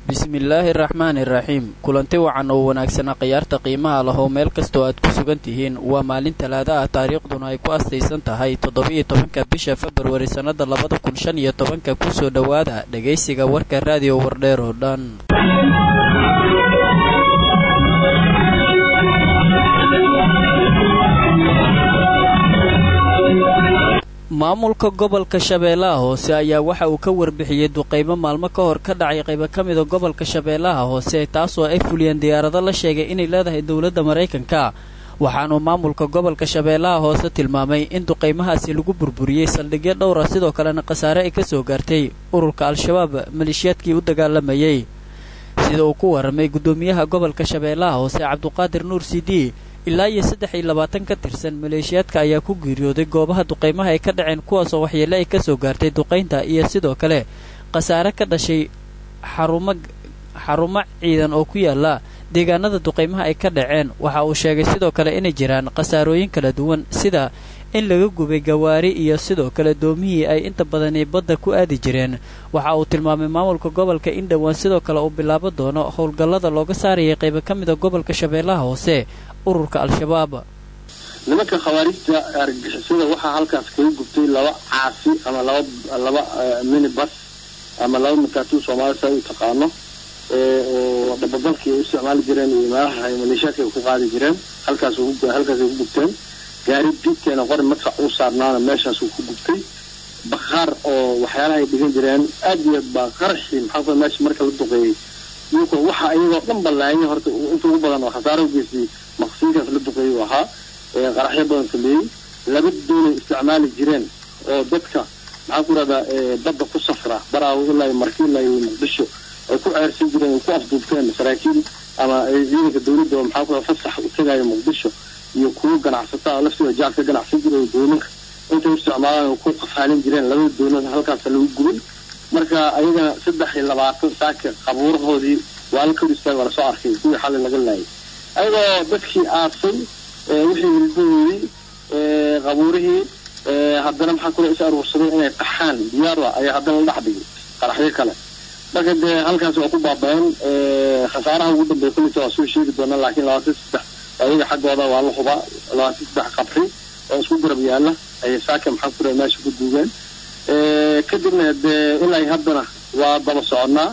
bismillaahi araxmaani iraxiim kulanti wacan oo wanaagsana khiyaarta qiimaha lahoo meel kastoo aad ku sugan tihiin waa maalin talaada ah taariikhduna ay ku astaysan tahay toddoba-iyo tobanka bisha februari sannada labada kun shan iyo tobanka kusoo dhowaada dhegaysiga warka raadiyo wardheer oo dhan maamulka gobolka shabeellaha hoose ayaa waxa uu ka warbixiyey duqaymo maalmo ka hor ka dhacay qaybo ka mida gobolka shabeellaha hoose taasoo ay fuliyeen diyaarado la sheegay inay leedahay dowladda maraykanka waxaanuu maamulka gobolka shabeellaha hoose tilmaamay in duqaymahaasi lagu burburiyey saldhigyo dhowra sidoo kalena khasaare ay ka soo gaartay ururka al-shabaab maleeshiyaadkii u dagaalamayey sida uu ku warramay guddoomiyaha gobolka shabeellaha hoose cabduqaadir nuur sidi ilaa iyo saddex iyo labaatan ka tirsan maleeshiyaadka ayaa ku geeriyooday goobaha duqaymaha ay ka dhaceen kuwaasoo waxyeele ay ka soo gaartay duqaynta iyo sidoo kale khasaare ka dhashay xarumo xarumo ciidan oo ku yaala deegaanada duqaymaha ay ka dhaceen waxa uu sheegay sidoo kale inay jiraan khasaarooyin kala duwan sida in laga gubay gawaari iyo sidoo kale doomihii ay inta badani badda ku aadi jireen waxa uu tilmaamay maamulka gobolka in dhowaan sidoo kale uu bilaabo doono howlgallada looga saarayay qaybo ka mida gobolka shabeellaha hoose ururka al-shabaab nimanka khawaarijta argagixisada waxaa halkaas kaga gubtay laba caasi ama laba laba minibus ama laba mataatuu soomaalida saa u taqaano oo dhababalkii ay u isticmaali jireen iyo meelaha ay maleeshiyaadka ay ku qaadi jireen halkaas halkaasay ku gubteen gaari diidkeena qori madfac u saarnaana meeshaasuu ku gubtay bakhaar oo waxyaalaha ay dhigan jireen aad iyo aad baa qaraxii maxaa meesha marka la duqeeyey iyagoo waxa iyagoo dhan ballaayay horta inta ugu badan oo khasaaro u geystay maqsiinkaas la duqeeyey u ahaa ee qaraxyo badan sameeyey laba doonay isticmaali jireen oo dadka maxaa ku rahdaa badda ku safra baraawo ilaa marki ilaa iyo muqdisho ay ku ceersan jireen ay ku afduubteen saraakiil ama ciidanka dawladda oo maxaa ku radaa fasax u tagayo muqdisho iyo kuwo ganacsataa laftooda jaal ka ganacsan jiray dooninka intay u isticmaalaan oo ku qafaalin jireen labada doonada halkaasa lagu gubay marka ayagana saddex iyo labaatan saaka qabuurahoodii waa la kor istaag waa lasoo arkay kuwii xalay laga laayay ayagoo dadkii aasay wixii hilbahoodii qabuurihii haddana maxaa kula is aruursaday inay qaxaan diyaara ayaa haddana la dhex dhigay qaraxyo kale marka dee halkaas waa ku baaba-een khasaaraha ugu dambeeya kullita waa soo sheegi doonaa laakiin labaatan saddex ayaga xaggooda waa la hubaa labaatan saddex qabri oo isku garab yaala ayay saaka maxaa kula meesha ku duugeen kadibna dee ilaa haddana waa daba soconnaa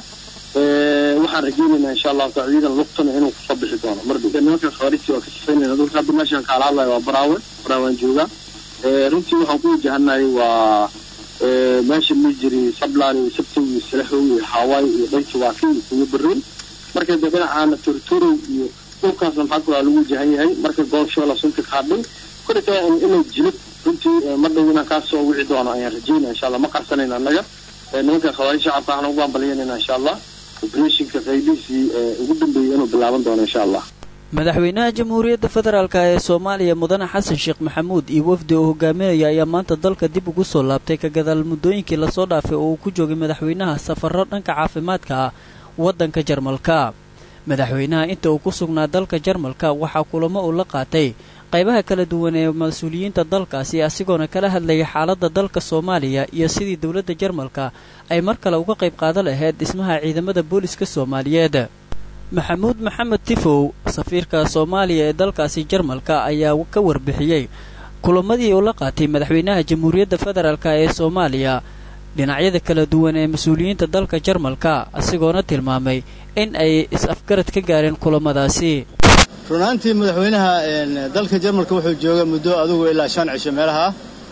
waxaan rajeynaynaa insha allahu taala ciidan luqtana inuu kusoo bixi doono mardhow nimanka khawaarijti waa ka sifaynayna dadka hadda meeshaan kaala hadlayo waa baraawe baraawaan joogaa runtii waxaan ku wajahanayay waa meesha ma jiri sablaan iyo sabtow iyo salaxow iyo hawaayo iyo dhaynta waafi iyo kuyo baroon marka dee dhinacaana tortorow iyo dhulkaasna maxaa kulaa lagu wajahan yahay marka goobshoola sunta ka hadhay kolita inay jilib runtii ma dhow inaan kaasoo wici doono ayaan rajeynaya insha allah ma qarsanayna annaga nimanka khawaarij shacabka waxaan ugu baanbalyanayna insha allah obrethonka qaybihiisii ugu dambeeyey inuu bilaaban doono insha allah madaxweynaha jamhuuriyadda federaalk ee soomaaliya mudane xasan sheekh maxamuud iyo wafdi uu hogaaminaya ayaa maanta dalka dib ugu soo laabtay ka gadaal muddooyinkii lasoo dhaafay oo uu ku joogay madaxweynaha safarro dhanka caafimaadka ah waddanka jarmalka madaxweynaha inta uu ku sugnaa dalka jarmalka waxaa kulamo uu la qaatay qaybaha kala duwan ee mas-uuliyiinta dalkaasi asigoona kala hadlayay xaaladda dalka soomaaliya iyo sidii dowladda jarmalka ay mar kale uga qayb qaadan lahayd dhismaha ciidamada booliska soomaaliyeed maxamuud maxamed tifow safiirka soomaaliya ee dalkaasi jarmalka ayaa ka warbixiyey kulamadii uu la qaatay madaxweynaha jamhuuriyadda federaalk ee soomaaliya dhinacyada kala duwan ee mas-uuliyiinta dalka jarmalka asigoona tilmaamay in ay is-afgarad ka gaareen kulamadaasi runaantii madaxweynaha dalka jarmalka wuxuu joogay muddo adugu ilaa shan cisho meelaha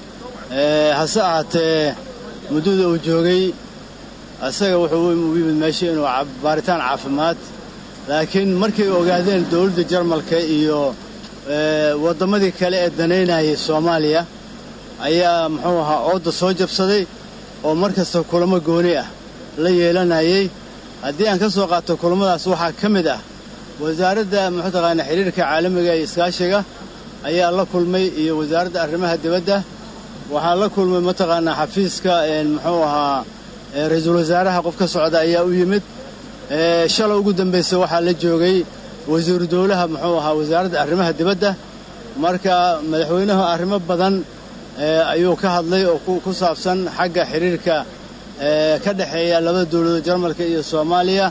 hase ahaatee muddada uu joogay asaga wuxuu u yimid meesha inuu baaritaan caafimaad laakiin markay ogaadeen dawladda jarmalka iyo wadammadii kale ee danaynayay soomaaliya ayaa muxuu ahaa oodda soo jabsaday oo mar kasta kulamo gooni ah la yeelanayay haddii aan ka soo qaato kulamadaas waxaa ka mid ah wasaaradda muxuu taqaanaa xidhiirka caalamiga iyo iskaashiga ayaa la kulmay iyo wasaaradda arrimaha dibadda waxaa la kulmay mataqaanaa xafiiska muxuu ahaa ra-iisul wasaaraha qof ka socda ayaa u yimid shalay ugu dambaysa waxaa la joogay wasiiru dawlaha muxuu ahaa wasaaradda arrimaha dibadda marka madaxweynuhu arrimo badan ayuu ka hadlay oo ku saabsan xagga xidhiirka ka dhexeeya labada dawladood jarmalka iyo soomaaliya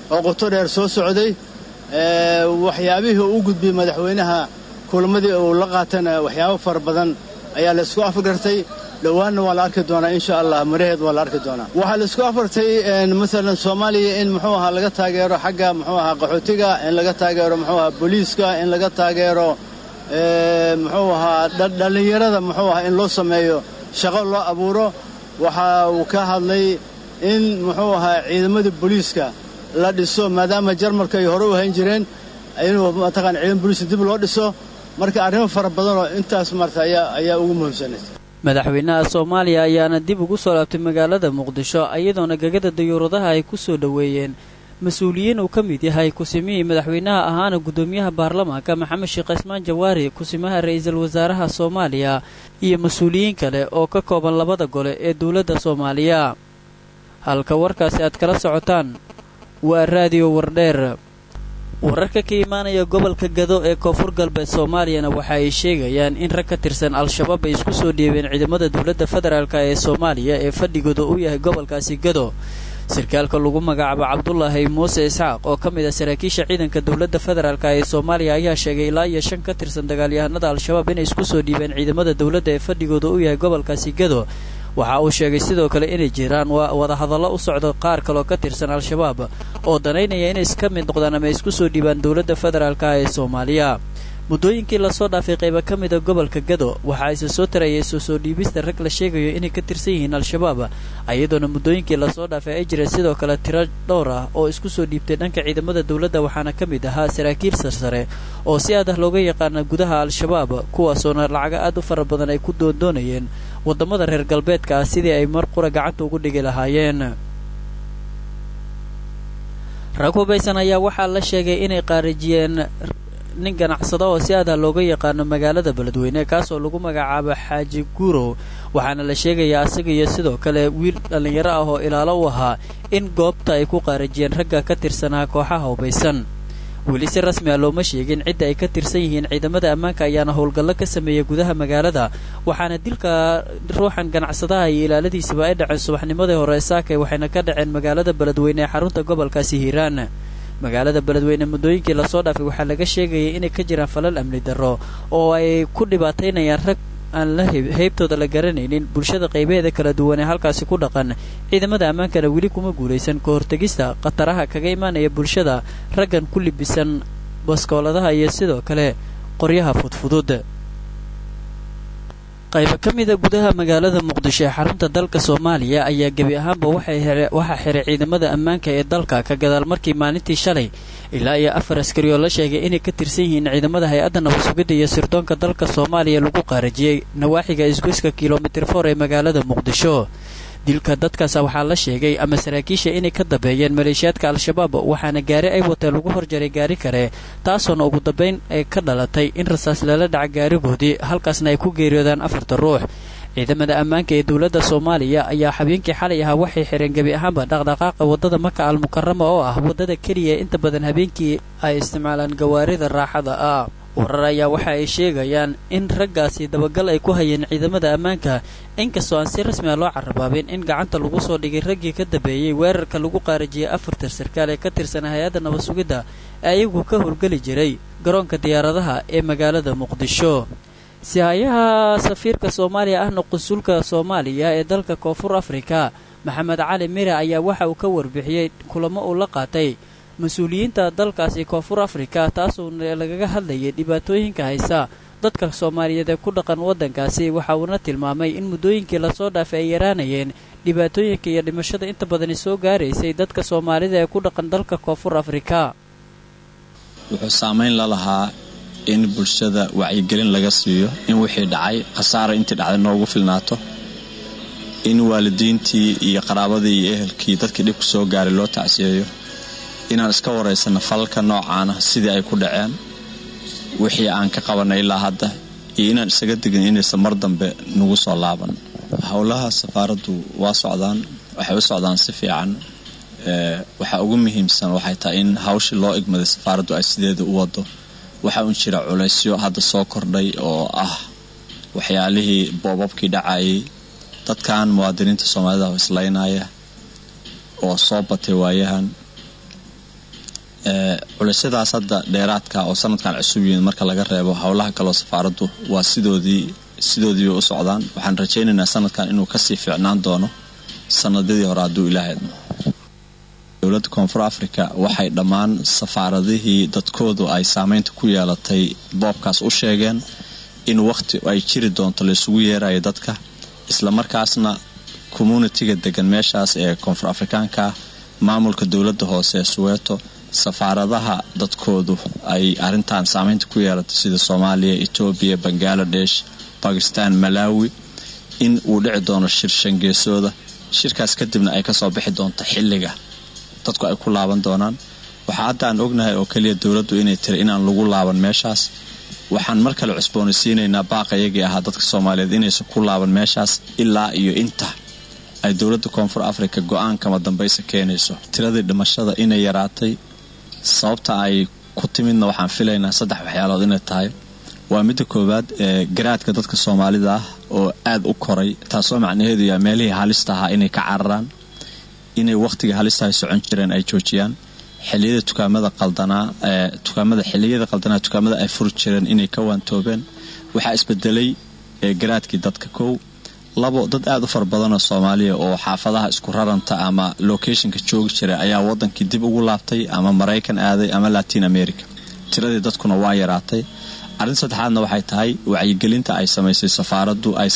oo qoto dheer soo socday waxyaabihii uu gudbiyey madaxweynaha kulamadii uu la qaatana waxyaabo fara badan ayaa la isku afgartay dhowaanna waa la arki doonaa insha allah maraheed waa la arki doonaa waxaa la isku afartay maalan soomaaliya in muxuu ahaa laga taageero xagga muxuu ahaa qaxootiga in laga taageero muxuu ahaa booliiska in laga taageero muxuu ahaa dhallinyarada muxuu ahaa in loo sameeyo shaqo loo abuuro waxa uu ka hadlay in muxuu ahaa ciidamadii booliiska la dhiso maadaama jarmalka ay hore u hayn jireen inuu mataqaan ciidan booliiska dib loo dhiso marka arrimo fara badanoo intaas marta ayaa ayaa ugu muhiimsanay madaxweynaha soomaaliya ayaana dib ugu soo laabtay magaalada muqdisho iyadoona gegada dayuuradaha ay ku soo dhoweeyeen mas-uuliyiin uu ka mid yahay kusimihii madaxweynaha ahaana guddoomiyaha baarlamaanka maxamed sheekh cismaan jawaari kusimaha ra'iisul wasaaraha soomaaliya iyo mas-uuliyiin kale oo ka kooban labada gole ee dowladda soomaaliya halka warkaasi aad kala socotaan waa raadiyo wardheer wararka ka imaanaya gobolka gado ee koonfur galbeed soomaaliyana waxa ay sheegayaan in rag ka tirsan al-shabaab ay isku soo dhiibeen ciidamada dowladda federaalk ee soomaaliya ee fadhigooda u yahay gobolkaasi gado sarkaalka lagu magacaabo cabdulaahi muuse isxaaq oo ka mid ah saraakiisha ciidanka dowladda federaalk ee soomaaliya ayaa sheegay ilaa iyo shan ka tirsan dagaalyahanada al-shabaab inay isku soo dhiibeen ciidamada dowladda ee fadhigooda u yahay gobolkaasi gado waxa uu sheegay sidoo kale inay jiraan wadahadallo u socdo qaar kaloo ka tirsan al-shabaab oo danaynaya inay iska mid noqdaan ama isku soo dhiibaan dowladda federaalka ee soomaaliya muddooyinkii lasoo dhaafay qayba ka mida gobolka gado waxa ise soo tarayay soo soo dhiibista rag la sheegayo inay ka tirsan yihiin al-shabaab iyadoona muddooyinkii lasoo dhaafay ay jireen sidoo kale tiro dhowr ah oo isku soo dhiibtay dhanka ciidamada dowladda waxaana ka mid ahaa saraakiil sarsare oo si aad ah looga yaqaana gudaha al-shabaab kuwaasoona lacago aad u fara badan ay ku doondoonayeen waddamada reer galbeedka ah sidii ay mar qura gacanta ugu dhigi lahaayeen rag hubaysan ayaa waxaa la sheegay inay qaarijiyeen nin ganacsado oo si aad ah looga yaqaano magaalada beledweyne kaasoo lagu magacaabo xaaji guurow waxaana la sheegayaa asaga iyo sidoo kale wiil dhallinyaro ah oo ilaalo u ahaa in goobta ay ku qaarijiyeen ragga ka tirsanaa kooxaha hubaysan weli si rasmi ah looma sheegin cidda ay ka tirsan yihiin ciidamada ammaanka ayaana howlgallo ka sameeyey gudaha magaalada waxaana dilka ruuxan ganacsadaha iyo ilaaladiisaba ay dhaceen subaxnimadii hore saakay waxayna ka dhaceen magaalada beledweyne ee xarunta gobolkaasi hiiraan magaalada beledweyne muddooyinkii lasoo dhaafay waxaa laga sheegayay inay ka jiraan falal amni darro oo ay ku dhibaataynayaan rag aan la heybtooda la garanaynin bulshada qaybaheeda kala duwan ee halkaasi ku dhaqan ciidamada ammaankana weli kuma guulaysan ka hortegista khataraha kaga imaanaya bulshada raggan ku libisan baskooladaha iyo sidoo kale qoryaha fudfudud qayba ka mida gudaha magaalada muqdisho ee xarunta dalka soomaaliya ayaa gebi ahaanba waxaa xiray ciidamada ammaanka ee dalka ka gadaal markii maalintii shalay ilaa iyo afar askari oo la sheegay inay ka tirsan yihiin ciidamada hay-adda nabadsugidda iyo sirdoonka dalka soomaaliya lagu qaarajiyey nawaaxiga isgoyska kilomitir for ee magaalada muqdisho dilka dadkaasa waxaa la sheegay ama saraakiisha inay ka dambeeyeen maleeshiyaadka al-shabaab waxaana gaari ay wateen lagu horjaray gaari kale taasoona ugu dambayn ay ka dhalatay in rasaas lala dhaca gaarigoodii halkaasna ay ku geeriyoodaan afarta ruux ciidamada ammaanka ee dowladda soomaaliya ayaa habeenkii xalay ahaa waxay xireen gebi ahaanba dhaqdhaqaaqa waddada maka al mukarama oo ah waddada keliya ee inta badan habeenkii ay isticmaalaan gawaarida raaxada ah warar ayaa waxa ay sheegayaan in raggaasi dabagal ay ku hayeen ciidamada ammaanka inkastoo aan si rasmi ah loo carabaabin in gacanta lagu soo dhigay raggii ka dambeeyey weerarka lagu qaarijiyey afartar sarkaal ee ka tirsan hay-adda nabadsugidda ee ayagu ka howlgeli jiray garoonka diyaaradaha ee magaalada muqdisho sihayaha safiirka soomaaliya ahna qunsulka soomaaliya ee dalka koonfur afrika maxamed cali mire ayaa waxa uu ka warbixiyey kulamo uu la qaatay mas-uuliyiinta dalkaasi koonfur afrika taasoo lagaga hadlayay dhibaatooyinka haysa dadka soomaaliyeed ee ku dhaqan waddankaasi waxa uuna tilmaamay in muddooyinkii lasoo dhaafay ay yaraanayeen dhibaatooyinka iyo dhimashada inta badani soo gaaraysay dadka soomaalida ee ku dhaqan dalka koonfur afrika wuxuu saamayn la lahaa in bulshada wacyigelin laga siiyo in wixii dhacay khasaara intii dhacday noogu filnaato in waalidiintii iyo qaraabadii iyo ehelkii dadkii dhibku soo gaaray loo tacsiyeeyo inaan iska waraysano falalka noocaana sidii ay ku dhaceen wixii aan ka qabanay ilaa hadda iyo inaan isaga degin inaysan mar dambe nagu soo laaban howlaha safaaraddu waa socdaan waxay u socdaan si fiican waxaa ugu muhiimsan waxay tahay in hawshii loo igmaday safaaraddu ay sideeda u wado waxaa un jira culaysyo hadda soo kordhay oo ah waxyaalihii boobabkii dhacayay dadkan muwaadiniinta soomaalida islaynaya oo soo batay waayahan culaysyadaas hadda dheeraadka oo sanadkan cusub yihiin marka laga reebo howlaha kaloo safaaraddu waa sidoodii sidoodiiba u socdaan waxaan rajaynaynaa sanadkan inuu kasii fiicnaan doono sanadadii hore hadduu ilaaha idmo dowladda koonfur africa waxay dhammaan safaaradihii dadkoodu ay saameynta ku yeelatay boobkaas u sheegeen in wakhti ay jiri doonto laysugu yeerayo dadka islamarkaasna communitiga degan meeshaas ee koonfur afrikaanka maamulka dowladda hoose ee suweeto safaaradaha dadkoodu ay arintan saameynta ku yeelatay sida soomaaliya etoobiya bangaladesh bakistan malawi in uu dhici doono shir shangeesooda shirkaas kadibna ay kasoo bixi doonto xilliga dadku ay ku laaban doonaan waxaa hadda aan ognahay oo keliya dowladdu inay tiri inaan lagu laaban meeshaas waxaan mar kale cusboonaysiinaynaa baaqayagii ahaa dadka soomaaliyeed inaysan ku laaban meeshaas ilaa iyo inta ay dowladda koonfur africa go-aankama dambaysa keenayso tiradii dhimashada inay yaraatay sababta ay ku timidna waxaan filaynaa saddex waxyaalood inay tahay waa midda koowaad ee garaadka dadka soomaalida ah oo aada u koray taasoo macnaheedu yaa meelihii halista ahaa inay ka cararaan inay wakhtiga halistahay socon jireen ay joojiyaan xiliyada tukaamada qaldanaa ee tukaamada xiliyada qaldanaa tukaamada ay furi jireen inay ka waantoobeen waxaa isbedelay garaadkii dadka kow labo dad aada u fara badanoo soomaaliya oo xaafadaha isku raranta ama locationka joogi jiray ayaa wadankii dib ugu laabtay ama maraykan aaday ama latin america tiradii dadkuna waa yaraatay arrin saddexaadna waxay tahay wacyigelinta ay samaysay safaaraddu ay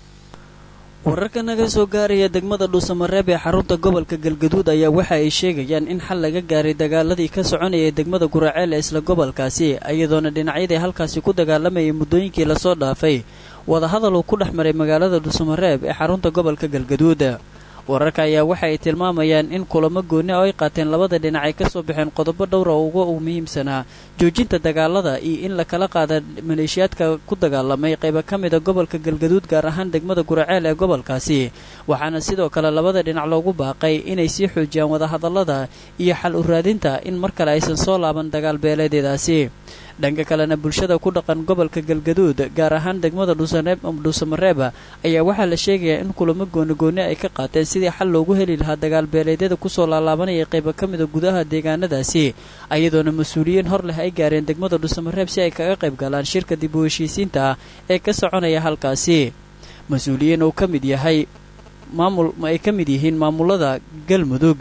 wararka naga soo gaaraya degmada dhuusamareeb ee xarunta gobolka galgaduud ayaa waxa ay sheegayaan in xal laga gaaray dagaaladii ka soconayay degmada guraceel ee isla gobolkaasi iyadoona dhinacyadii halkaasi ku dagaalamayay muddooyinkii lasoo dhaafay wadahadal uu ku dhex maray magaalada dhuusamareeb ee xarunta gobolka galgaduud wararka ayaa waxa ay tilmaamayaan in kulamo gooni oo ay qaateen labada dhinac ay kasoo baxeen qodobo dhowra uga uu muhiimsanaa joojinta dagaalada iyo in la kala qaada maleeshiyaadka ku dagaalamay qayba ka mida gobolka galgaduud gaar ahaan degmada guraceel ee gobolkaasi waxaana sidoo kale labada dhinac loogu baaqay inay sii xoojiyaan wadahadallada iyo xal u raadinta in mar kale aysan soo laaban dagaal beeleedeedaasi dhanka kalena bulshada ku dhaqan gobolka galgaduud gaar ahaan degmada dhuusamareeb ayaa waxaa la sheegayaa in kulamo goonigooni ay ka qaateen sidii xal loogu heli lahaa dagaal beeleedyada kusoo laalaabanaya qayba ka mida gudaha deegaanadaasi ayadoona mas-uuliyiin hor leh ay gaareen degmada dhuusamareeb si ay kaga qayb galaan shirka dib u heshiisiinta ah ee ka soconaya halkaasi mas-uuliyiin uu ka mid yahay maamul ay ka mid yihiin maamulada galmudug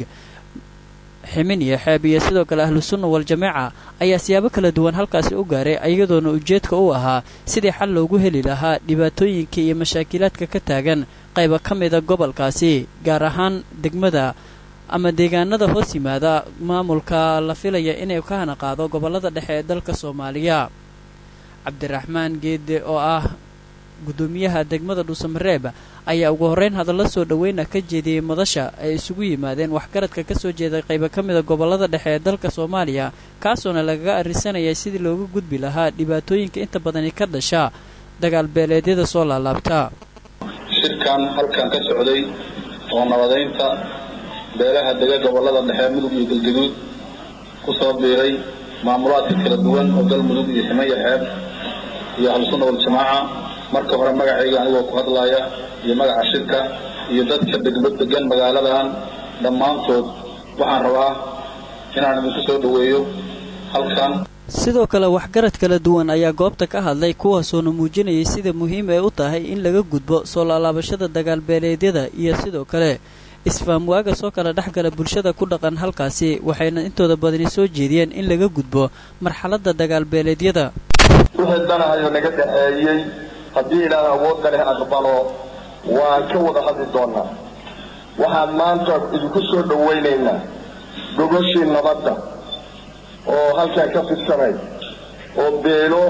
ximin iyo xeeb iyo sidoo kale ahlu sunna wal-jameeca ayaa siyaabo kala duwan halkaasi u gaaray iyadoona ujeedka u ahaa sidii xal loogu heli lahaa dhibaatooyinka iyo mashaakilaadka ka taagan qayba ka mida gobolkaasi gaar ahaan degmada ama deegaanada hoos yimaada maamulka la filaya inay ka hana qaado gobollada dhexe ee dalka soomaaliya cabdiraxmaan geede oo ah guddoomiyaha degmada dhuusamareeb ayaa ugu horreyn hadallo soo dhoweyna ka jeediyey madasha ay isugu yimaadeen waxgaradka ka soo jeeday qayba ka mida gobollada dhexe ee dalka soomaaliya kaasoona lagaga arrisanayay sidii looga gudbi lahaa dhibaatooyinka inta badani ka dhasha dagaal beeleedyada soo laalaabta shirkan halkan ka socday oo nabadaynta beelaha dega gobollada dhexe mudug iyo galgaduud ku soo biiray maamulaadka kala duwan oo galmudug iyo ximaya xeeb iyo ahlusunna waljamaaca marka hore magacayga anigoo ku hadlaaya iyo magaca shirka iyo dadka degan magaaladan dhammaantood waxaan rabaa inaan idinku soo dhoweeyo halkan sidoo kale waxgarad kala duwan ayaa goobta ka hadlay kuwaasoona muujinayay sida muhiim ay u tahay in laga gudbo soo laalaabashada dagaalbeeleedyada iyo sidoo kale isfaamwaaga soo kala dhexgala bulshada ku dhaqan halkaasi waxayna intooda badani soo jeediyeen in laga gudbo marxaladda dagaalbeeleedyada wixii danahayo naga dhaxeeyey haddii ilaah awoodda leh aqbalo waan ka wada hadli doonaa waxaan maanta idinku soo dhowaynaynaa gogoshii nabadda oo halkan ka fidsanay oo beelo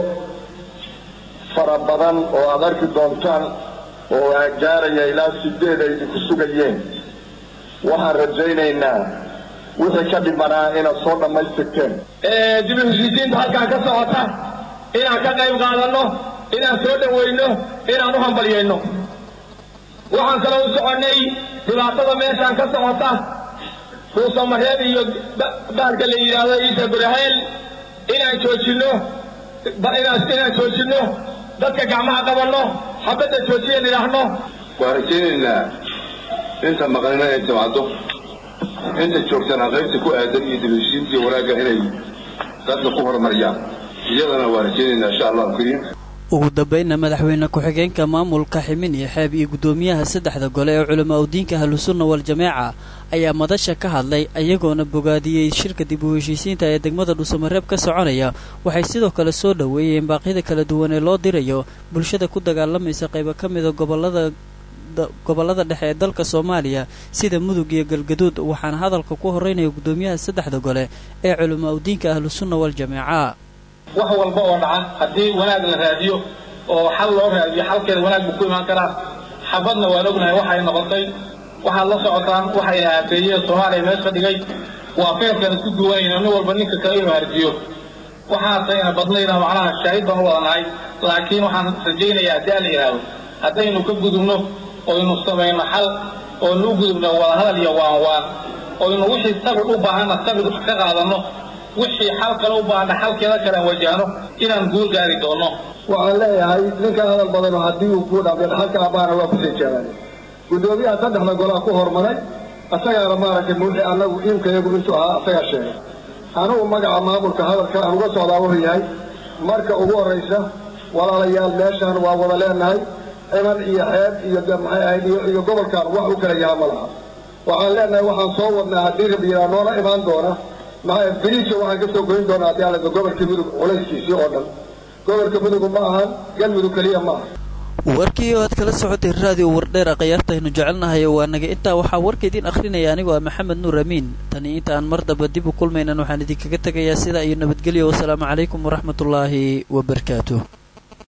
fara badan oo aad arki doontaan oo gaaraya ilaa sideed ay idinku sugayeen waxaan rajaynaynaa wixii ka dhimanaa inaad soo dhammaystirteen dib u heshiisiinta halkaan ka socota inaan ka qayb qaadanno inaan soo dhowayno inaan u hambalyayno waxaan kaloo u soconnay dhibaatada meeshaan ka socota ruusamareeb iyo bahalka la yidhaahdo ciisa guraheel inaan joojinno inaan joojinno dadka gacmaha qabanno xabadda joojiyan idhaahno waan rajaynaynaa inta maqnina ay timaado inta joogtana qaybta ku aadan iyo dibheshiinta iyo wanaagga inay dadka ku horumariyaan iyadana waa rajaynaynaa insha allahu kariim ugu dambaynna madaxweyne ku-xigeenka maamulka ximin iyo xeeb iyo guddoomiyaha saddexda gole ee culamaa udiinka ahlusunna wal-jameeca ayaa madasha ka hadlay ayagoona bogaadiyey shirka dib u heshiisiinta ee degmada dhuusamareeb ka soconaya waxay sidoo kale soo dhoweeyeen baaqyada kala duwan ee loo dirayo bulshada ku dagaalamaysa qaybo ka mida gobolada gobollada dhexe ee dalka soomaaliya sida mudug iyo galgaduud waxaana hadalka ku horeynaya guddoomiyaha saddexda gole ee culamaa udiinka ahlusunna wal-jameeca wax walba oo dhaca haddii wanaag la raadiyo oo xal loo raadiyo xalkeeda wanaag buu ku imaan karaa xabadna waan ognahay waxay noqotay waxaad la socotaan waxayna aateeyeen soomaaliya meesha dhigay waa feerkan isku duwanayna nin walba ninka kale inuu harjiyo waxaasayna badnayna macnaha shaahid baan u wadanahay laakiin waxaan rajaynayaa haddii aan la yidhaahdo haddaynu ka gudubno oynu samayno xal oynu u gudubno wadahadal iyo waan waan oynu wixii sabir u baahanna sabir ka qaadanno wixii xal kale u baahna xalkeeda kalean wajahno inaan guul gaari doonno waxaan leeyahay ninka hadal badano haddii uu kuu dhaafeen xalka abaana waa kusii jeedaane guddoomiyaha saddexda golaa ku hormaray asagaana maaragtay mawxi annagu iimkayagu intuu ahaa asagaa sheegay anugu magaca maamulka hadalka aan uga socdaa wuxuu yahay marka ugu horraysa walaalayaal meeshaan waa wada leenahay ciman iyo xeeb iyo maxay ahayd iyo gobolkan wax u kala yaha ma laha waxaan leenahay waxaan soo wadnaa haddii rabiyaa noola imaan doona maxaa beriisha waxaan ka soo goyn doonaa haddii alada gobolka mudug culayskiisii oo dhan gobolka mudugu ma ahan galmudug keliya ma aha warkii oo aad kala socotay raadiyo wardheera khayaartaynu jecelnahay waa naga intaa waxaa warka idiin akhrinaya anigoo ah maxamed nuur amiin tani inta aan mar damba dib u kulmaynan waxaan idinkaga tegayaa sidaa iyo nabadgelyo wasalaamu calaykum waraxmatullaahi wabarakaatuh